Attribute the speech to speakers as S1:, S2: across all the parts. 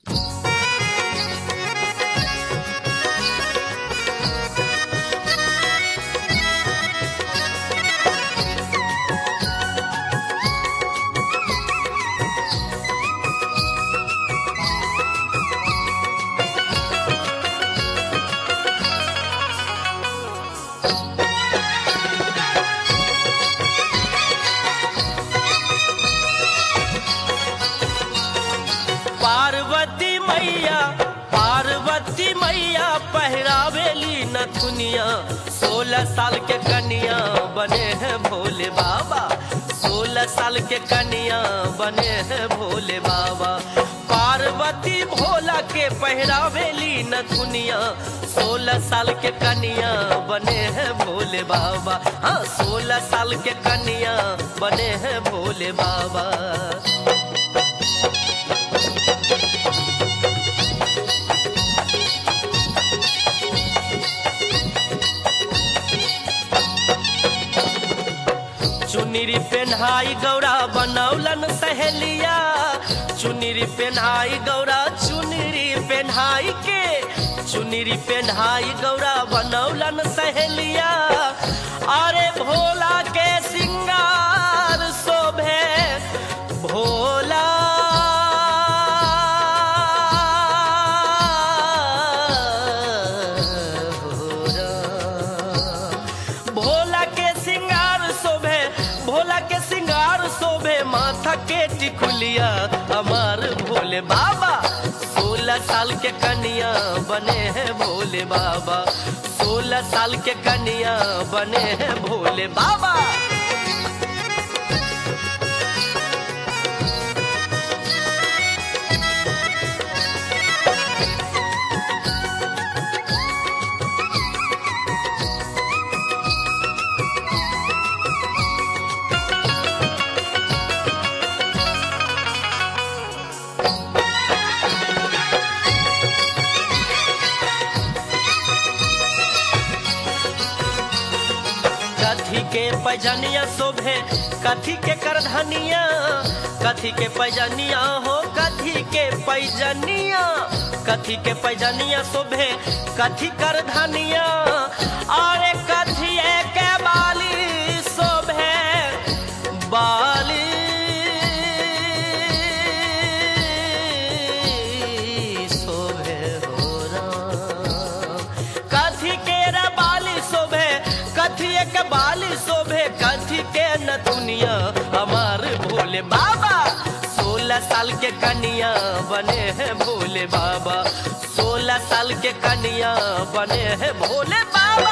S1: पार्वती मैया पार्वती मैया पहरावेली नथुनिया सोलह साल के कन्या बने हैं भोले बाबा सोलह साल के कन्या बने हैं भोले बाबा पार्वती भोला के पहरावेली नथुनिया सोलह साल के कन्या बने हैं भोले बाबा हाँ सोलह साल के कन्या बने हैं भोले बाबा चुनरी पेन्हाई गौरा बनौलन सहेलिया चुनरी पेन्हाई गौरा चुनरी पेन्हाई के चुनरी पेन्हाई गौरा बनौलन सहेलिया अरे भोला के सिंगार शोभे भोला भोला के सिंगार शोभे भोला के सिंगार शोभे माथा के टिकुलिया हमार भोले बाबा सोलह साल के कन्या बने हैं भोले बाबा सोलह साल के कन्या बने हैं भोले बाबा कथी के पैजनिया शोभे कथी के करधनिया कथी के पैजनिया हो कथी के पैजनिया कथी के पैजनिया शोभे कथी करधनिया अरे कथी के बाली शोभे बाली शोभे हो राम कथी के रे बाली शोभे कथी के बाली शोभे कथी के न दुनिया हमार भोले बाबा सोलह साल के कन्या बने हैं भोले बाबा सोलह साल के कन्या बने हैं भोले बाबा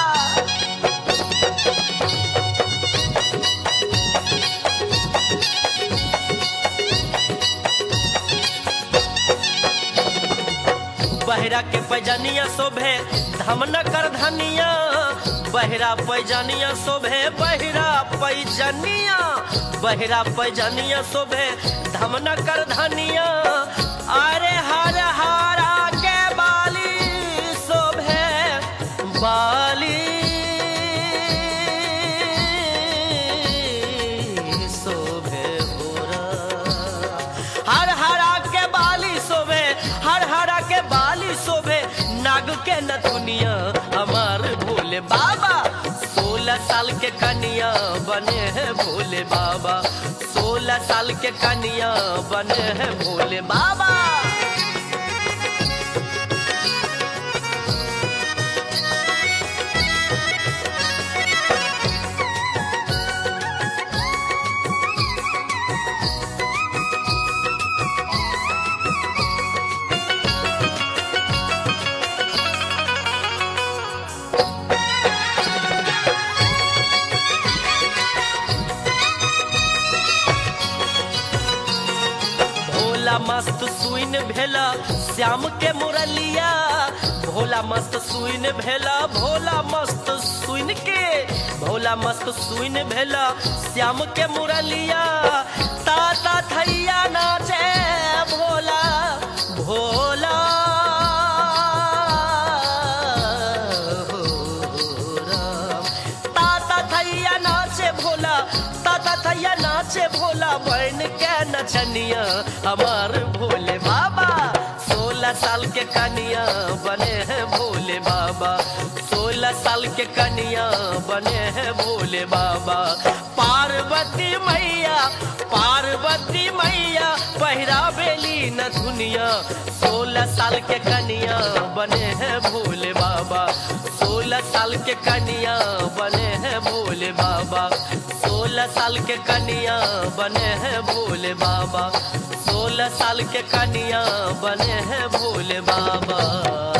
S1: बहरा के पैजनिया शोभे धमन कर धनिया बहरा पैजनिया शोभे बहरा पैजनिया बहरा पैजनिया शोभे धमन कर धनिया अरे हर हरा के बाली शोभे बाली शोभे भोरा हर हरा के बाली शोभे हर हरा के बाली शोभे नाग के नथुनिया हमार भोले बाबा सोलह साल के कन्या बने हैं भोले बाबा सोलह साल के कन्या बने हैं भोले बाबा भोला मस्त सुइन भेला श्याम के मुरलिया भोला मस्त सुइन भेला भोला मस्त सुइन के भोला मस्त सुइन भेला श्याम के मुरलिया ताता थैया नाचे भोला भोला हो राम। ताता थैया नाचे भोला ताता थैया नाचे भोला बन के नचनिया हमार भोले बाबा साल के कनिया बने हैं भोले बाबा सोलह साल के कनिया बने हैं भोले बाबा पार्वती मैया पार्वती मैया पहिरा बेली न दुनिया सोलह साल के कनिया बने हैं भोले बाबा सोलह साल के कनिया बने हैं भोले बाबा सोलह साल के कनिया बने हैं भोले बाबा सोलह साल के कनिया बने हैं भोले बाबा